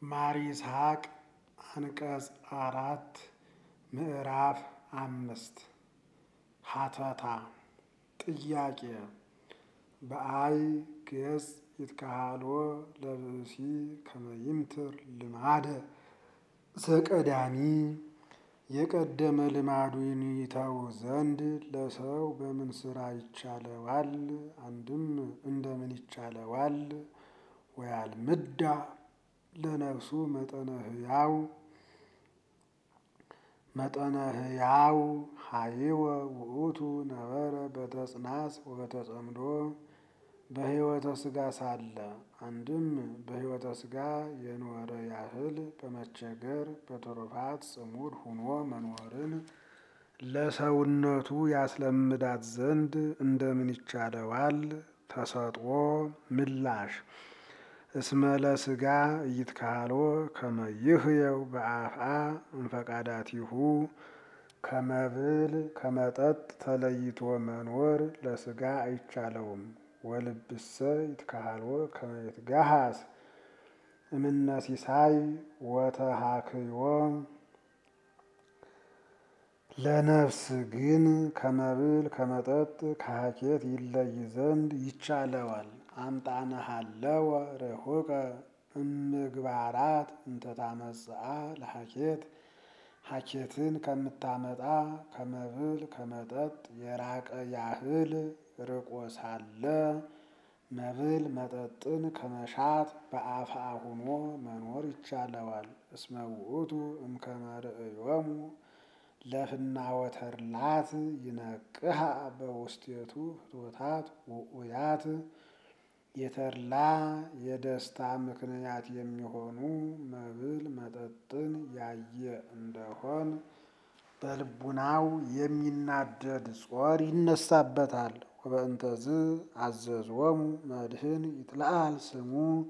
ማር ይስሐቅ አንቀጽ አራት ምዕራፍ አምስት ሀተታ ጥያቄ በአይ ገጽ ይትካሃሎ ለብእሲ ከመይምትር ልማደ ዘቀዳሚ የቀደመ ልማዱን ይተው ዘንድ ለሰው በምን ስራ ይቻለዋል? አንድም እንደምን ይቻለዋል? ወያልምዳ ለነፍሱ መጠነ ህያው መጠነ ህያው ሀይወ ውእቱ ነበረ በተጽናስ ወበተጸምዶ በሕይወተ ሥጋ ሳለ አንድም በሕይወተ ሥጋ የኖረ ያህል በመቸገር በትሩፋት ጽሙድ ሁኖ መኖርን ለሰውነቱ ያስለምዳት ዘንድ እንደምን ይቻለዋል? ተሰጥኦ ምላሽ እስመ ለሥጋ ኢይትካህሎ ከመ ይህየው በአፍአ እምፈቃዳቲሁ ከመብል ከመጠጥ ተለይቶ መኖር ለሥጋ አይቻለውም። ወልብሰ ይትካህሎ ከመ ይትጋሃስ እምነ ሲሳይ ወተሃክዮ ለነፍስ ግን ከመብል ከመጠጥ ከሀኬት ይለይ ዘንድ ይቻለዋል። አምጣነሃለወ ርሑቀ እምግባራት እንተታመጽአ ለሀኬት ሀኬትን ከምታመጣ ከመብል ከመጠጥ የራቀ ያህል ርቆ ሳለ መብል መጠጥን ከመሻት በአፍአ ሁኖ መኖር ይቻለዋል። እስመ ውእቱ እምከመ ርእዮሙ ለፍናወተርላት ይነቅሃ በውስቴቱ ፍትወታት ውኡያት የተድላ የደስታ ምክንያት የሚሆኑ መብል መጠጥን ያየ እንደሆን በልቡናው የሚናደድ ጾር ይነሳበታል። ወበእንተዝ አዘዝዎሙ መድህን ይትለአል ስሙ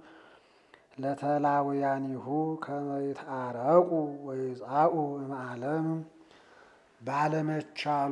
ለተላውያኒሁ ከመ ይትአረቁ ወይጻኡ እምዓለም ባለመቻሉ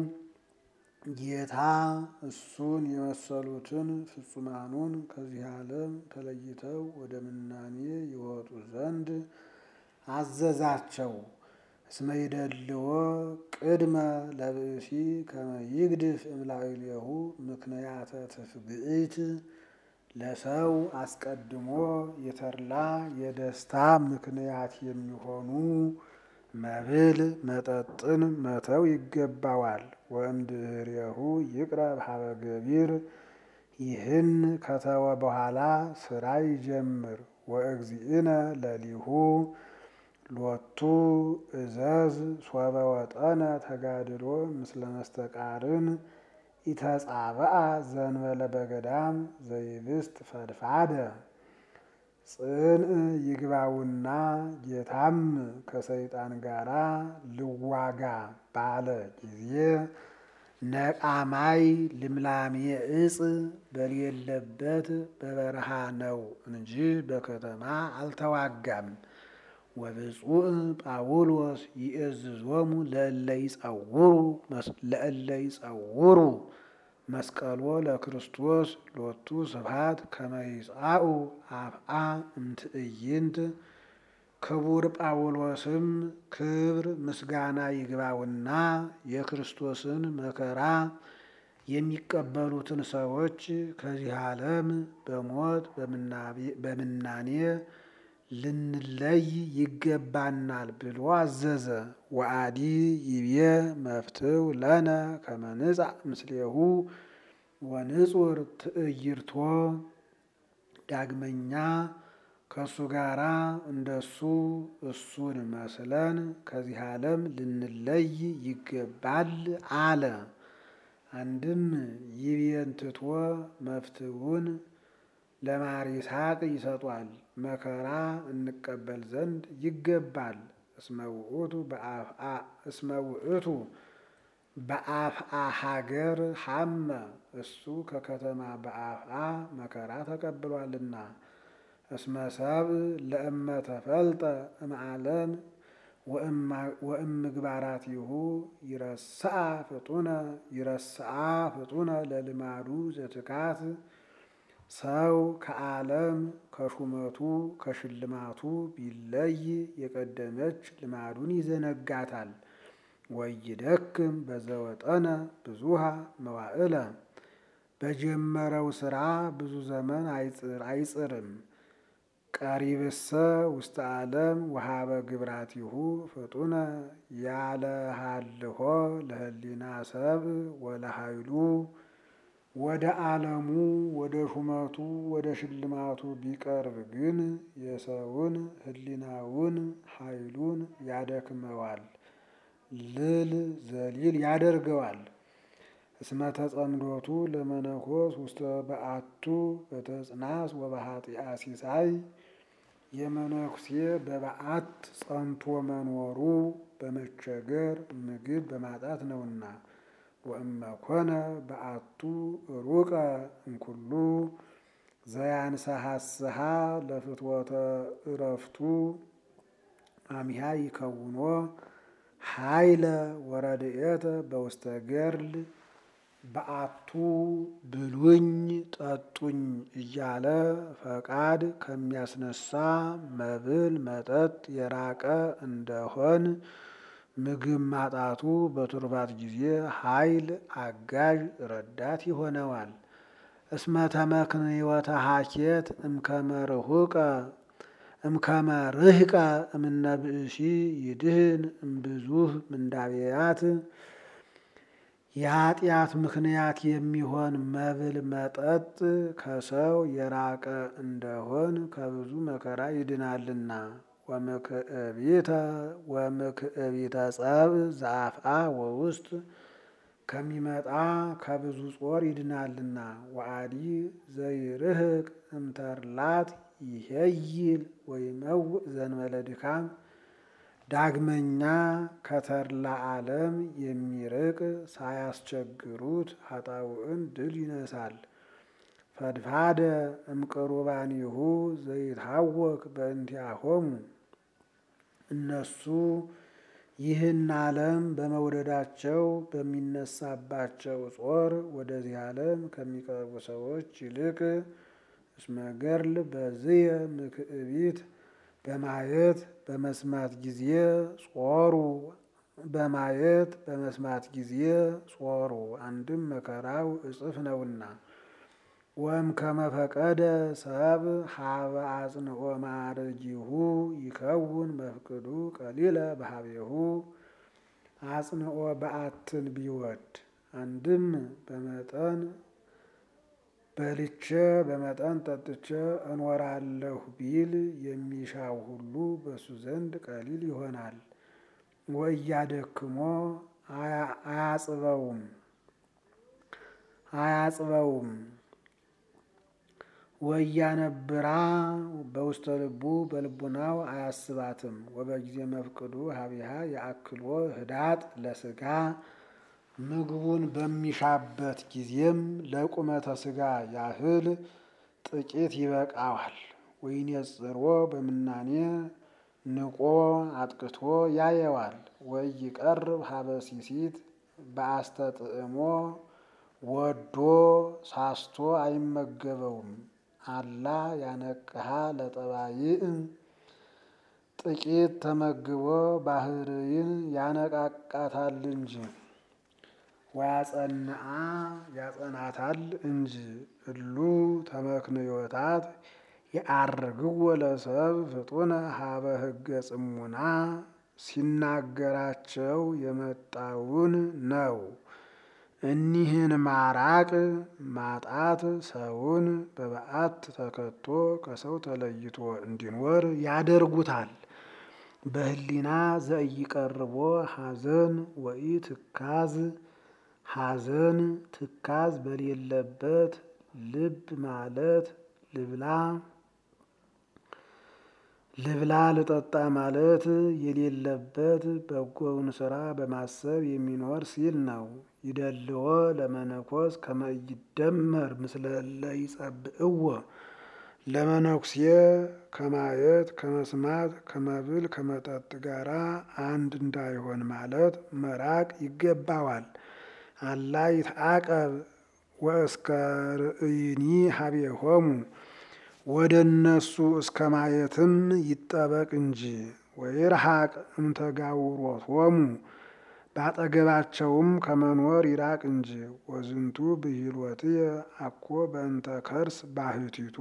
ጌታ እሱን የመሰሉትን ፍጹማኑን ከዚህ ዓለም ተለይተው ወደ ምናኔ ይወጡ ዘንድ አዘዛቸው። እስመ ይደልዎ ቅድመ ለብእሲ ከመ ይግድፍ እምላዕሌሁ ምክንያተ ትፍግኢት ለሰው አስቀድሞ የተድላ የደስታ ምክንያት የሚሆኑ መብል መጠጥን መተው ይገባዋል። ወእምድኅሬሁ ይቅረብ ሀበ ገቢር ይህን ከተወ በኋላ ስራ ይጀምር። ወእግዚእነ ለሊሁ ሎቱ እዘዝ ሶበ ወጠነ ተጋድሎ ምስለ መስተቃርን ኢተጻብአ ዘንበለ በገዳም ዘይብስት ፈድፋደ ጽንዕ ይግባውና ጌታም ከሰይጣን ጋራ ልዋጋ ባለ ጊዜ ነቃማይ ልምላሜ እጽ በሌለበት በበረሃ ነው እንጂ በከተማ አልተዋጋም። ወብፁዕ ጳውሎስ ይእዝዞሙ ለእለ ይጸውሩ መስቀሎ ለክርስቶስ ሎቱ ስብሐት ከመ ይጻኡ አፍአ እምትዕይንት ክቡር ጳውሎስም ክብር ምስጋና ይግባውና የክርስቶስን መከራ የሚቀበሉትን ሰዎች ከዚህ ዓለም በሞት በምናኔ ልንለይ ይገባናል ብሎ አዘዘ። ወአዲ ይቤ መፍትው ለነ ከመ ንጻእ ምስሌሁ ወንጹር ትዕይርቶ ዳግመኛ ከእሱ ጋራ እንደሱ እሱን መስለን ከዚህ ዓለም ልንለይ ይገባል አለ። አንድም ይቤን ትቶ መፍትውን ለማር ይስሐቅ ይሰጧል። መከራ እንቀበል ዘንድ ይገባል። እስመ ውእቱ በአፍአ ሀገር ሐመ እሱ ከከተማ በአፍአ መከራ ተቀብሏልና። እስመ ሰብእ ለእመ ተፈልጠ እምዓለም ወእምግባራቲሁ ይረስአ ፍጡነ ይረስአ ፍጡነ ለልማዱ ዘትካት ሰው ከዓለም ከሹመቱ ከሽልማቱ ቢለይ የቀደመች ልማዱን ይዘነጋታል። ወይደክም በዘወጠነ ብዙሃ መዋዕለ በጀመረው ሥራ ብዙ ዘመን አይጽርም። ቀሪብሰ ውስተ ዓለም ወሃበ ግብራቲሁ ፍጡነ ያለሃልሆ ለህሊና ሰብ ወለኃይሉ ወደ ዓለሙ ወደ ሹመቱ ወደ ሽልማቱ ቢቀርብ ግን የሰውን ህሊናውን ኃይሉን ያደክመዋል፣ ልል ዘሊል ያደርገዋል። እስመ ተጸምዶቱ ለመነኮስ ውስተ በአቱ በተጽናስ ወበኃጢአ ሲሳይ የመነኩሴ በበዓት ጸንቶ መኖሩ በመቸገር ምግብ በማጣት ነውና። ወእመኮነ በአቱ ሩቀ እምኩሉ ዘያንሰሐስሃ ለፍትወተ እረፍቱ አሚሃ ይከውኖ ኃይለ ወረድኤተ በውስተ ገርል በአቱ ብሉኝ ጠጡኝ እያለ ፈቃድ ከሚያስነሳ መብል መጠጥ የራቀ እንደሆን ምግብ ማጣቱ በቱርባት ጊዜ ኃይል አጋዥ ረዳት ይሆነዋል። እስመ ተመክንዮተ ሀኬት እምከመርሁቀ እምከመርህቀ እምነ ብእሲ ይድህን እምብዙህ ምንዳቤያት የኃጢአት ምክንያት የሚሆን መብል መጠጥ ከሰው የራቀ እንደሆን ከብዙ መከራ ይድናልና። ወምክዕቢተ ወምክዕቢተ ጸብ ዘአፍአ ወውስጥ ከሚመጣ ከብዙ ጾር ይድናልና። ወአዲ ዘይርህቅ እምተርላት ይሄይል ወይመውእ ዘንበለ ድካም ዳግመኛ ከተድላ ዓለም የሚርቅ ሳያስቸግሩት ኃጣውዕን ድል ይነሳል። ፈድፋደ እምቅሩባኒሁ ዘይታወክ በእንቲአሆሙ እነሱ ይህን ዓለም በመውደዳቸው በሚነሳባቸው ጾር ወደዚህ ዓለም ከሚቀርቡ ሰዎች ይልቅ እስመ ገርል በዝየ ምክዕቢት በማየት በመስማት ጊዜ ጾሩ በማየት በመስማት ጊዜ ጾሩ አንድም መከራው እጽፍ ነውና። ወም ከመፈቀደ ሰብ ሀበ አጽንኦ ማዕረጊሁ ይከውን መፍቅዱ ቀሊለ በሀቤሁ አጽንኦ በአትን ቢወድ አንድም በመጠን በልቼ በመጠን ጠጥቼ እኖራለሁ ቢል የሚሻው ሁሉ በሱ ዘንድ ቀሊል ይሆናል። ወእያደክሞ አያጽበውም አያጽበውም ወያነብራ በውስተ ልቡ በልቡናው አያስባትም። ወበጊዜ መፍቅዱ ሀቢሃ የአክሎ ህዳጥ ለስጋ ምግቡን በሚሻበት ጊዜም ለቁመተ ስጋ ያህል ጥቂት ይበቃዋል። ወይኔጽሮ በምናኔ ንቆ አጥቅቶ ያየዋል። ወይቀርብ ሀበ ሲሲት በአስተጥዕሞ ወዶ ሳስቶ አይመገበውም። አላ ያነቅሃ ለጠባይእ ጥቂት ተመግቦ ባህርይን ያነቃቃታል እንጂ ወያጸንአ ያጸናታል እንጂ። እሉ ተመክንዮታት የአርግዎ ለሰብ ፍጡነ ሀበ ህገ ጽሙና ሲናገራቸው የመጣውን ነው። እኒህን ማራቅ ማጣት ሰውን በበዓት ተከቶ ከሰው ተለይቶ እንዲኖር ያደርጉታል። በህሊና ዘኢቀርቦ ሐዘን ወኢ ትካዝ ሐዘን ትካዝ በሌለበት ልብ ማለት ልብላ ልብላ ልጠጣ ማለት የሌለበት በጎውን ስራ በማሰብ የሚኖር ሲል ነው። ይደልዎ ለመነኮስ ከመይደመር ምስለ ለይጸብእዎ ለመነኩሴ ከማየት ከመስማት ከመብል ከመጠጥ ጋራ አንድ እንዳይሆን ማለት መራቅ ይገባዋል። አላ ይትአቀብ ወእስከ ርእይኒ ሀቤሆሙ ወደ እነሱ እስከ ማየትም ይጠበቅ እንጂ ወይርሐቅ እምተጋውሮቶሙ ባጠገባቸውም ከመኖር ይራቅ እንጂ ወዝንቱ ብሂሎትየ አኮ በእንተ ከርስ ባህቲቱ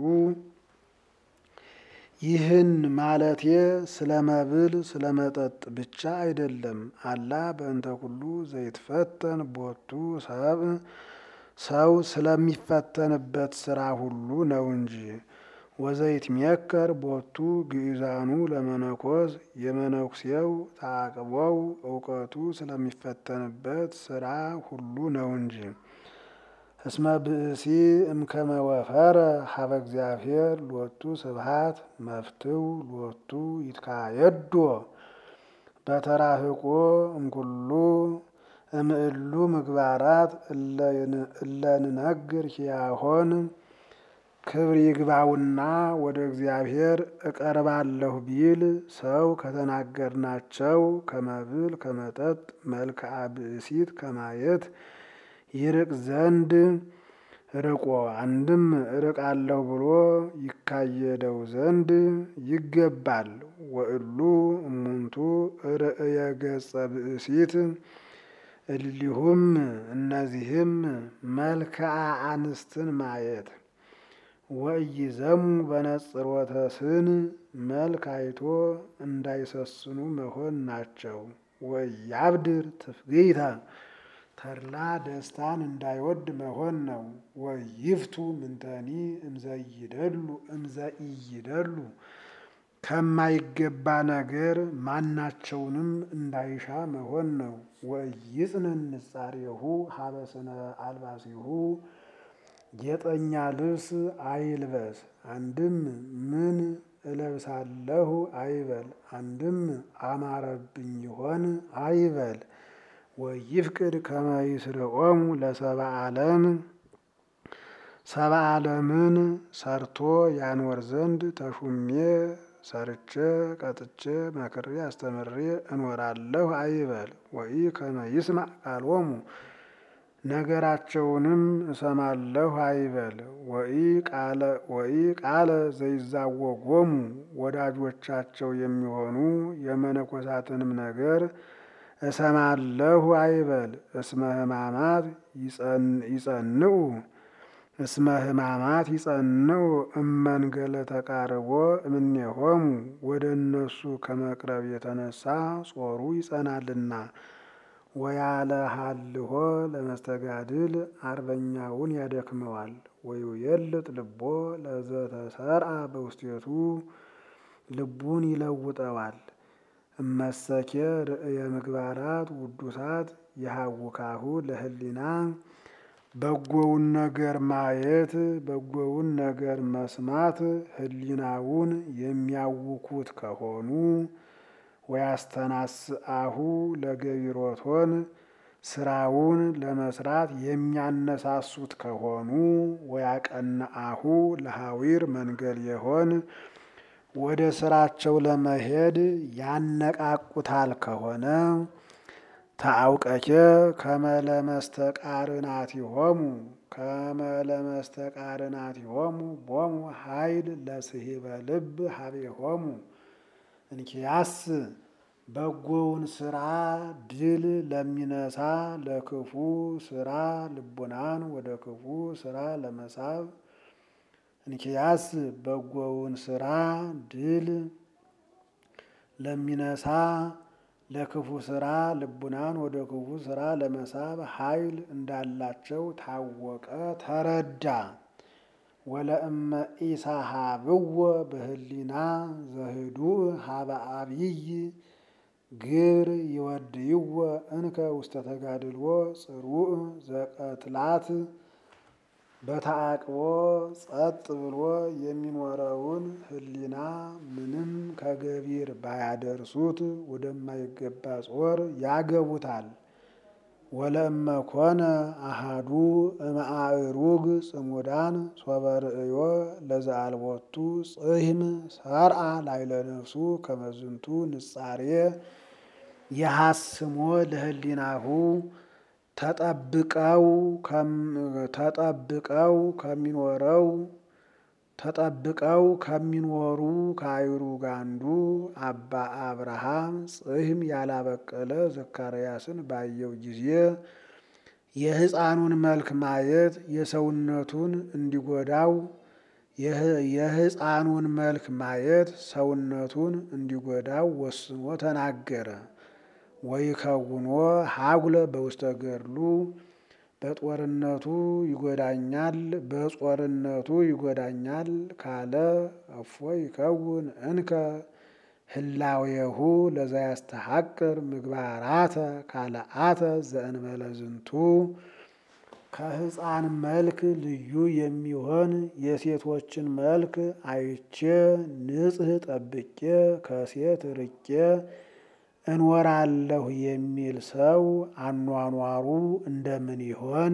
ይህን ማለቴ ስለ መብል ስለ መጠጥ ብቻ አይደለም። አላ በእንተ ኩሉ ዘይትፈተን ቦቱ ሰብ ሰው ስለሚፈተንበት ስራ ሁሉ ነው እንጂ ወዘይትሜከር ቦቱ ግእዛኑ ለመነኮስ የመነኩሴው ታቅቦው እውቀቱ ስለሚፈተንበት ስራ ሁሉ ነው እንጂ እስመ ብእሲ እምከመ ወፈረ ሀበ እግዚአብሔር ሎቱ ስብሃት መፍትው ሎቱ ይትካየዶ በተራህቆ እምኩሉ እምእሉ ምግባራት እለንነግር ሕያሆን ክብር ይግባውና ወደ እግዚአብሔር እቀርባለሁ ቢል ሰው ከተናገርናቸው ከመብል ከመጠጥ መልክዓ ብእሲት ከማየት ይርቅ ዘንድ ርቆ አንድም እርቃለሁ ብሎ ይካየደው ዘንድ ይገባል። ወእሉ እሙንቱ ርእየ ገጸ ብእሲት እሊሁም እነዚህም መልክዓ አንስትን ማየት ወኢይዘሙ በነጽሮተ ስን መልክ አይቶ እንዳይሰስኑ መሆን ናቸው። ወኢያብድር ትፍግይታ ተድላ ደስታን እንዳይወድ መሆን ነው። ወይፍቱ ምንተኒ እምዘይደሉ እምዘኢይደሉ ከማይገባ ነገር ማናቸውንም እንዳይሻ መሆን ነው። ወኢይጽንን ንጻሬሁ ሀበስነ አልባሲሁ ጌጠኛ ልብስ አይልበስ። አንድም ምን እለብሳለሁ አይበል፣ አንድም አማረብኝ ይሆን አይበል። ወይፍቅድ ከመ ይስርዖሙ ለሰብአ ዓለም ሰብአ ዓለምን ሰርቶ ያኖር ዘንድ ተሹሜ ሰርቼ ቀጥቼ መክሬ አስተምሬ እኖራለሁ አይበል። ወኢ ከመ ይስማዕ ቃሎሙ ነገራቸውንም እሰማለሁ አይበል። ወኢ ቃለ ዘይዛወጎሙ ወዳጆቻቸው የሚሆኑ የመነኮሳትንም ነገር እሰማለሁ አይበል። እስመ ሕማማት ይጸንዑ እስመ ሕማማት ይጸንዑ እመንገለ ተቃርቦ እምኔሆሙ ወደ እነሱ ከመቅረብ የተነሳ ጾሩ ይጸናልና። ወያለ ሀልሆ ለመስተጋድል አርበኛውን ያደክመዋል። ወይውየልጥ ልቦ ለዘተሰርአ በውስቴቱ ልቡን ይለውጠዋል። እመሰኬ ርእየ ምግባራት ውዱሳት የሃውካሁ ለህሊና በጎውን ነገር ማየት በጎውን ነገር መስማት ህሊናውን የሚያውኩት ከሆኑ ወያስተናስአሁ ለገቢሮቶን ስራውን ለመስራት የሚያነሳሱት ከሆኑ ወያቀንአሁ ለሐዊር መንገል የሆን ወደ ስራቸው ለመሄድ ያነቃቁታል ከሆነ ታአውቀኬ ከመለመስተቃርናቲሆሙ ከመለመስተቃርናቲሆሙ ቦሙ ኃይል ለስሂበ ልብ ሀቤሆሙ እንኪያስ በጎውን ስራ ድል ለሚነሳ ለክፉ ስራ ልቡናን ወደ ክፉ ስራ ለመሳብ እንኪያስ በጎውን ስራ ድል ለሚነሳ ለክፉ ስራ ልቡናን ወደ ክፉ ስራ ለመሳብ ኃይል እንዳላቸው ታወቀ፣ ተረዳ። ወለእመ ኢሳሃብዎ በህሊና ዘህዱእ ሀበ አብይ ግብር ይወድይዎ እንከ ውስተ ተጋድልዎ ጽሩዕ ዘቀትላት በተአቅቦ ጸጥ ብሎ የሚኖረውን ህሊና ምንም ከገቢር ባያደርሱት ወደማይገባ ጾር ያገቡታል። ወለእመ ኮነ አሃዱ እምአእሩግ ጽሙዳን ሶበ ርእዮ ለዘአልቦቱ ጽሕም ሰርአ ላይለ ነፍሱ ከመዝንቱ ንጻሬ የሐስሞ ለህሊናሁ ተጠብቀው ተጠብቀው ከሚኖረው ተጠብቀው ከሚኖሩ ከአእሩግ አንዱ አባ አብርሃም ጽሕም ያላበቀለ ዘካርያስን ባየው ጊዜ የሕፃኑን መልክ ማየት የሰውነቱን እንዲጎዳው የሕፃኑን መልክ ማየት ሰውነቱን እንዲጎዳው ወስኖ ተናገረ። ወይከውኖ ሀጉለ በውስተ ገድሉ በጦርነቱ ይጎዳኛል በጾርነቱ ይጎዳኛል ካለ እፎ ይከውን እንከ ህላዌሁ ለዛ ያስተሐቅር ምግባራተ ካልአተ ዘእንበለ ዝንቱ ከሕፃን መልክ ልዩ የሚሆን የሴቶችን መልክ አይቼ ንጽሕ ጠብቄ ከሴት ርቄ እኖራለሁ የሚል ሰው አኗኗሩ እንደምን ይሆን?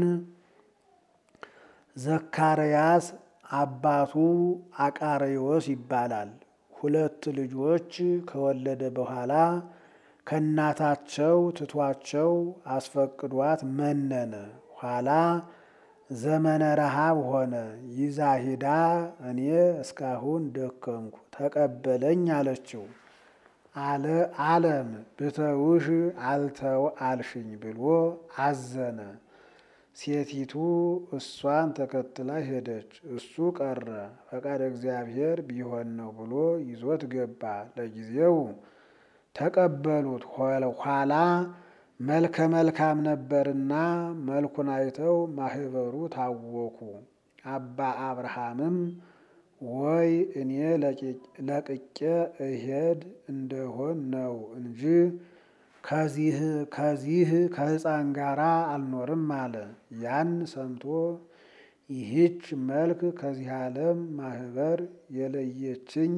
ዘካርያስ አባቱ አቃርዮስ ይባላል። ሁለት ልጆች ከወለደ በኋላ ከእናታቸው ትቷቸው አስፈቅዷት መነነ። ኋላ ዘመነ ረሃብ ሆነ። ይዛ ሂዳ እኔ እስካሁን ደከምኩ ተቀበለኝ አለችው። አለ አለም ብተውሽ አልተው አልሽኝ ብሎ አዘነ። ሴቲቱ እሷን ተከትላ ሄደች። እሱ ቀረ። ፈቃድ እግዚአብሔር ቢሆን ነው ብሎ ይዞት ገባ። ለጊዜው ተቀበሉት። ኋላ መልከ መልካም ነበርና መልኩን አይተው ማህበሩ ታወኩ። አባ አብርሃምም ወይ እኔ ለቅቄ እሄድ እንደሆን ነው እንጂ ከዚህ ከዚህ ከሕፃን ጋር አልኖርም አለ። ያን ሰምቶ ይህች መልክ ከዚህ ዓለም ማህበር የለየችኝ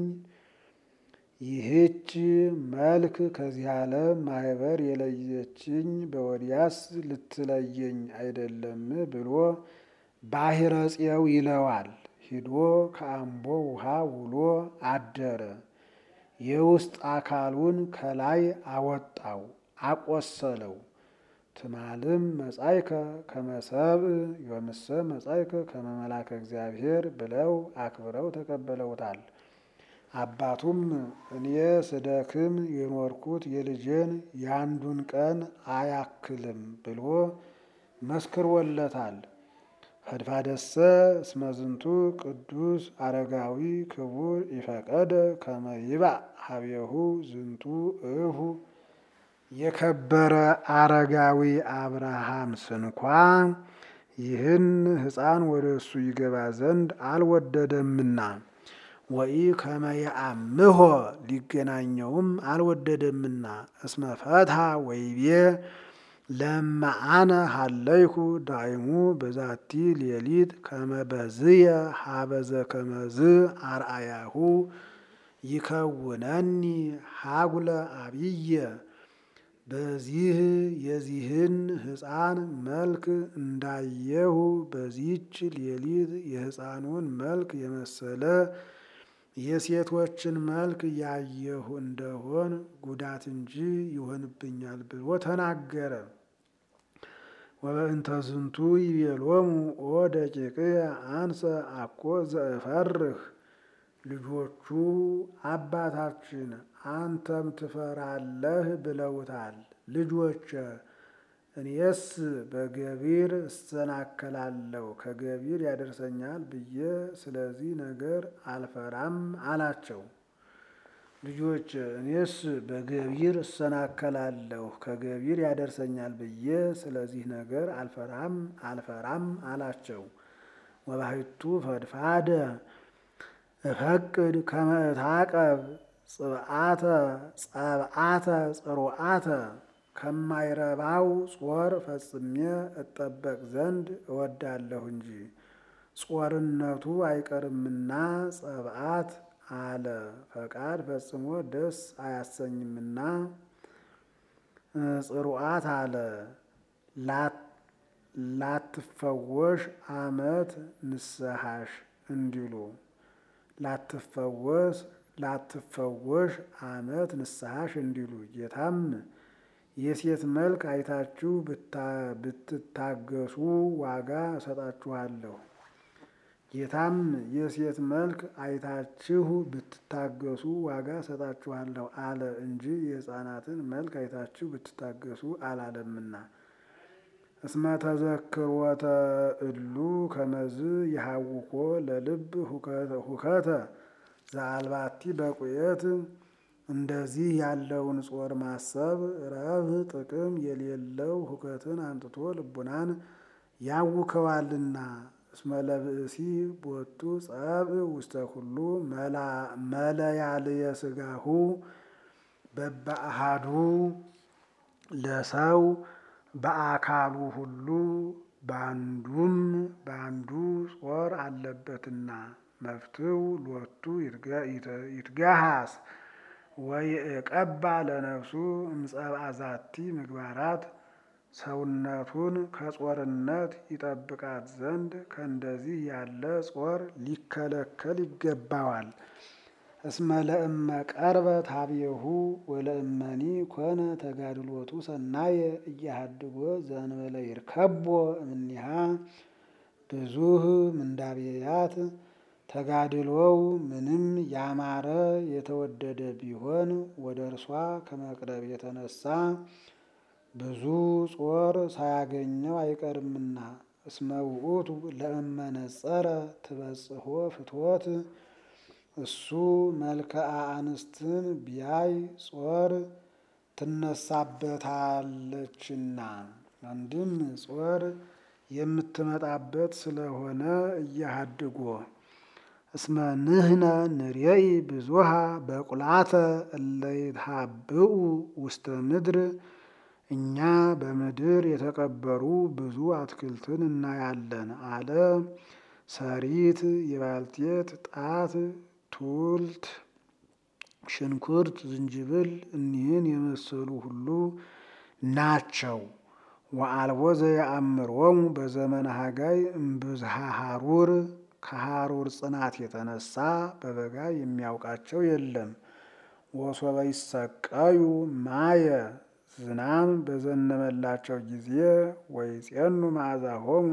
ይህች መልክ ከዚህ ዓለም ማህበር የለየችኝ በወዲያስ ልትለየኝ አይደለም ብሎ ባሕረ ጽየው ይለዋል። ሂዶ ከአምቦ ውሃ ውሎ አደረ። የውስጥ አካሉን ከላይ አወጣው፣ አቆሰለው። ትማልም መጻይከ ከመሰብእ ዮምሰ መጻይከ ከመመላከ እግዚአብሔር ብለው አክብረው ተቀበለውታል። አባቱም እኔ ስደክም የኖርኩት የልጄን የአንዱን ቀን አያክልም ብሎ መስክሮለታል። ፈድፋደሰ እስመዝንቱ ቅዱስ አረጋዊ ክቡር ይፈቀደ ከመ ይባእ ሀቤሁ ዝንቱ እሁ የከበረ አረጋዊ አብርሃም ስንኳ ይህን ሕፃን ወደ እሱ ይገባ ዘንድ አልወደደምና ወኢ ከመ የአምሖ ሊገናኘውም አልወደደምና እስመ ፈትሐ ወይቤ ለማአነ ሀለይኩ ዳይሙ በዛቲ ሌሊት ከመበዝየ ሀበዘ ከመዝ አርአያሁ ይከውነኒ ሀጉለ አብየ በዚህ የዚህን ሕፃን መልክ እንዳየሁ በዚች ሌሊት የሕፃኑን መልክ የመሰለ የሴቶችን መልክ ያየሁ እንደሆን ጉዳት እንጂ ይሆንብኛል ብሎ ተናገረ። ወበእንተ ዝንቱ ይቤሎሙ ኦ ደቂቅየ አንሰ አኮ ዘእፈርህ ልጆቹ አባታችን አንተም ትፈራለህ ብለውታል። ልጆች እኔስ በገቢር እሰናከላለሁ ከገቢር ያደርሰኛል ብዬ ስለዚህ ነገር አልፈራም አላቸው። ልጆች እኔስ በገቢር እሰናከላለሁ ከገቢር ያደርሰኛል ብዬ ስለዚህ ነገር አልፈራም አልፈራም አላቸው። ወባሕቱ ፈድፋደ እፈቅድ ከመ እታቀብ ጽብዓተ ጸብዓተ ጽሩዓተ ከማይረባው ጾር ፈጽሜ እጠበቅ ዘንድ እወዳለሁ እንጂ ጾርነቱ አይቀርምና ጸብዓት አለ ፈቃድ ፈጽሞ ደስ አያሰኝምና ጽሩዓት አለ ላትፈወሽ አመት ንስሐሽ እንዲሉ ላትፈወስ ላትፈወሽ አመት ንስሐሽ እንዲሉ ጌታም የሴት መልክ አይታችሁ ብትታገሱ ዋጋ እሰጣችኋለሁ። ጌታም የሴት መልክ አይታችሁ ብትታገሱ ዋጋ እሰጣችኋለሁ አለ እንጂ የሕፃናትን መልክ አይታችሁ ብትታገሱ አላለምና። እስመ ተዘክሮተ እሉ ከመዝ የሐውኮ ለልብ ሁከተ ዘአልባቲ በቁየት እንደዚህ ያለውን ጾር ማሰብ ረብ ጥቅም የሌለው ሁከትን አምጥቶ ልቡናን ያውከዋልና። እስመ ለብእሲ ቦቱ ጸብ ውስተ ኩሉ መለያልየ ሥጋሁ በበአሃዱ ለሰው በአካሉ ሁሉ በአንዱም በአንዱ ጾር አለበትና። መፍትው ሎቱ ይትጋሃስ ወይቀባ ለነፍሱ እምጸብአ ዛቲ ምግባራት ሰውነቱን ከጾርነት ይጠብቃት ዘንድ ከእንደዚህ ያለ ጾር ሊከለከል ይገባዋል። እስመ ለእመ ቀርበ ታብየሁ ወለእመኒ ኮነ ተጋድሎቱ ሰናየ እያሃድጎ ዘእንበለ ይርከቦ እምኒሃ ብዙህ ምንዳቤያት ተጋድሎው ምንም ያማረ የተወደደ ቢሆን ወደ እርሷ ከመቅረብ የተነሳ ብዙ ጾር ሳያገኘው አይቀርምና። እስመ ውእቱ ለእመ ነጸረ ትበጽሖ ፍትወት እሱ መልክአ አንስትን ቢያይ ጾር ትነሳበታለችና። አንድም ጾር የምትመጣበት ስለሆነ እያሃድጎ እስመ ንህነ ንሬኢ ብዙሃ በቁላተ እለ ይትሃብኡ ውስተ ምድር እኛ በምድር የተቀበሩ ብዙ አትክልትን እናያለን አለ። ሰሪት፣ የባልቴት ጣት፣ ቱልት፣ ሽንኩርት፣ ዝንጅብል እኒህን የመሰሉ ሁሉ ናቸው። ወአልቦ ዘየአምሮሙ በዘመነ ሀጋይ እምብዝሃ ሀሩር ከሀሩር ጽናት የተነሳ በበጋ የሚያውቃቸው የለም። ወሶበ ይሰቀዩ ማየ ዝናም በዘነበላቸው ጊዜ ወይጼኑ መዓዛሆሙ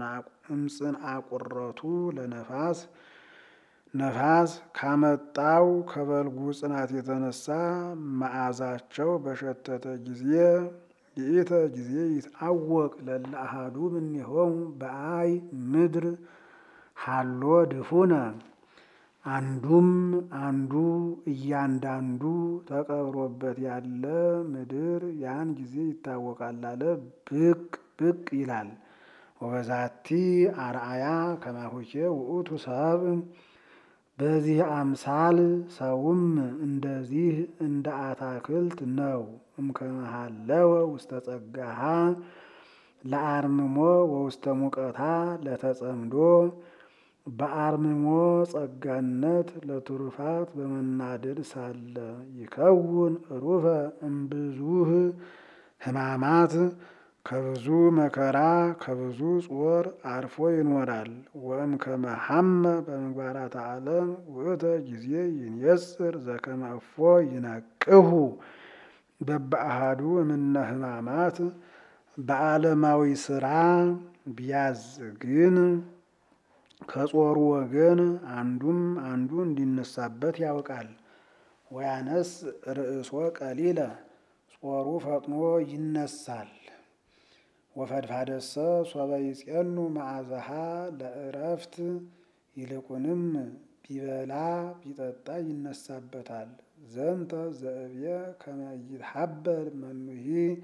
እምጽንዐ ለነፋስ ነፋስ ካመጣው ከበልጉ ጽናት የተነሳ መዓዛቸው በሸተተ ጊዜ ይእተ ጊዜ ይትአወቅ ለእለ አሐዱ እምኔሆሙ በአይ ምድር ሀሎ ድፉነ አንዱም አንዱ እያንዳንዱ ተቀብሮበት ያለ ምድር ያን ጊዜ ይታወቃል አለ። ብቅ ብቅ ይላል። ወበዛቲ አርአያ ከማሁኬ ውእቱ ሰብ በዚህ አምሳል ሰውም እንደዚህ እንደ አታክልት ነው። እምከመሃለወ ውስተ ጸጋሃ ለአርምሞ ወውስተ ሙቀታ ለተጸምዶ በአርምሞ ጸጋነት ለትሩፋት በመናደድ ሳለ ይከውን ሩፈ እምብዙህ ሕማማት ከብዙ መከራ ከብዙ ጾር አርፎ ይኖራል። ወእም ከመሐመ በምግባራት ዓለም ውእተ ጊዜ ይንየጽር ዘከመ እፎ ይነቅሁ በበአሃዱ እምነ ሕማማት በዓለማዊ ስራ ቢያዝ ግን ከጾሩ ወገን አንዱም አንዱ እንዲነሳበት ያውቃል። ወያነስ ርእሶ ቀሊለ ጾሩ ፈጥኖ ይነሳል። ወፈድፋደሰ ሶበ ይጼኑ መዓዛሃ ለእረፍት ይልቁንም ቢበላ ቢጠጣ ይነሳበታል። ዘንተ ዘእብየ ከመ ይትሐበል መኑሂ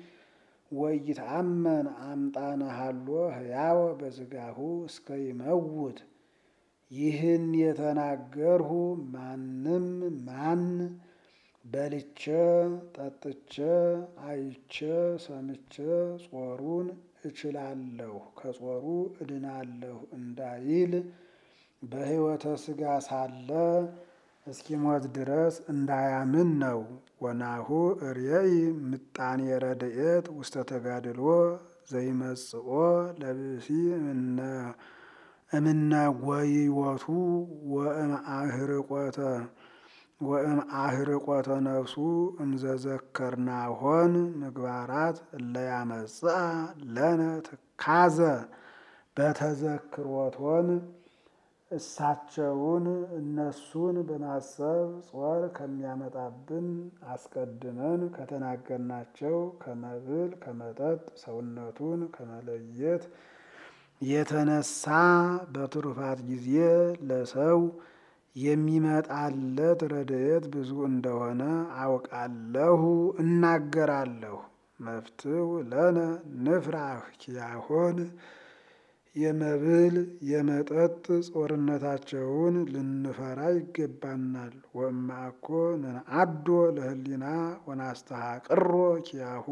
ወይትአመን አምጣነ ሀሎ ህያወ በስጋሁ እስከ ይመውት። ይህን የተናገርሁ ማንም ማን በልቼ ጠጥቼ አይቼ ሰምቼ ጾሩን እችላለሁ ከጾሩ እድናለሁ እንዳይል በሕይወተ ሥጋ ሳለ እስኪሞት ድረስ እንዳያምን ነው። ወናሁ እርየኢ ምጣኔ ረድኤት ውስተ ተጋድሎ ዘይመጽኦ ለብእሲ እምነ ጐይወቱ ወእምአህርቆተ ወእም አህርቆተ ነፍሱ እምዘዘከርናሆን ምግባራት እለያመጽአ ለነ ትካዘ በተዘክሮቶን እሳቸውን እነሱን በማሰብ ጾር ከሚያመጣብን አስቀድመን ከተናገርናቸው ከመብል ከመጠጥ ሰውነቱን ከመለየት የተነሳ በትሩፋት ጊዜ ለሰው የሚመጣለት ረድኤት ብዙ እንደሆነ አውቃለሁ እናገራለሁ። መፍትው ለነ ንፍራህ ኪያሆን የመብል የመጠጥ ጾርነታቸውን ልንፈራ ይገባናል። ወእምአኮ ነንአዶ ለህሊና ወናስተሐቅሮ ኪያሁ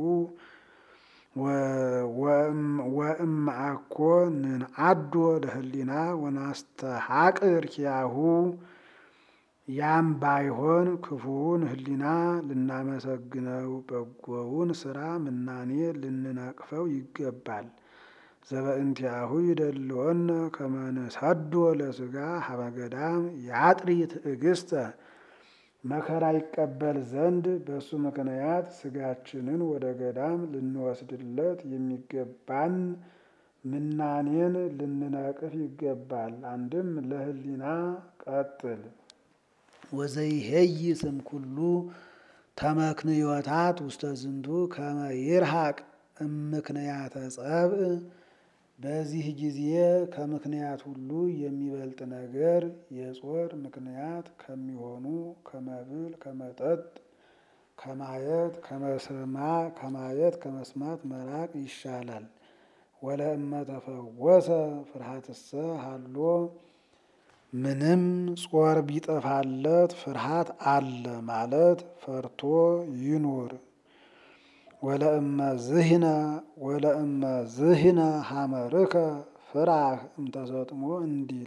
ወእምአኮ ንንአዶ ለህሊና ወናስተሐቅር ኪያሁ ያም ባይሆን ክፉውን ህሊና ልናመሰግነው በጎውን ስራ ምናኔ ልንነቅፈው ይገባል። ዘበእንቲአሁ ይደልወነ ከመ ንሰዶ ለስጋ ሀበ ገዳም ያጥሪ ትዕግስተ መከራ ይቀበል ዘንድ በእሱ ምክንያት ስጋችንን ወደ ገዳም ልንወስድለት የሚገባን ምናኔን ልንነቅፍ ይገባል። አንድም ለህሊና ቀጥል ወዘይሄይ ስም ኩሉ ተመክንዮታት ውስተ ዝንቱ ከመ ይርሃቅ እምክንያተ ጸብእ በዚህ ጊዜ ከምክንያት ሁሉ የሚበልጥ ነገር የጾር ምክንያት ከሚሆኑ ከመብል ከመጠጥ ከማየት ከመስማ ከማየት ከመስማት መራቅ ይሻላል። ወለእመ ተፈወሰ ፍርሃትሰ ሀሎ ምንም ጾር ቢጠፋለት ፍርሃት አለ ማለት ፈርቶ ይኑር። ወለእመ ዝህነ ወለእመ ዝህነ ሀመርከ ፍራህ እምተሰጥሞ እንዲል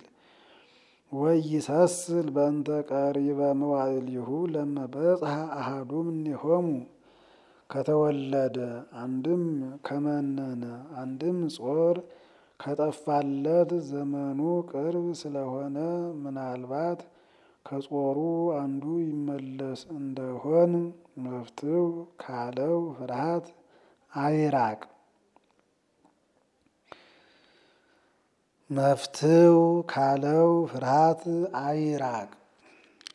ወይሰስል በእንተ ቀሪበ መዋዕሊሁ ለመ በጽሐ አሐዱ እምኔሆሙ ከተወለደ አንድም ከመነነ አንድም ጾር ከጠፋለት ዘመኑ ቅርብ ስለሆነ ምናልባት ከጾሩ አንዱ ይመለስ እንደሆን መፍትው ካለው ፍርሃት አይራቅ። መፍትው ካለው ፍርሃት አይራቅ።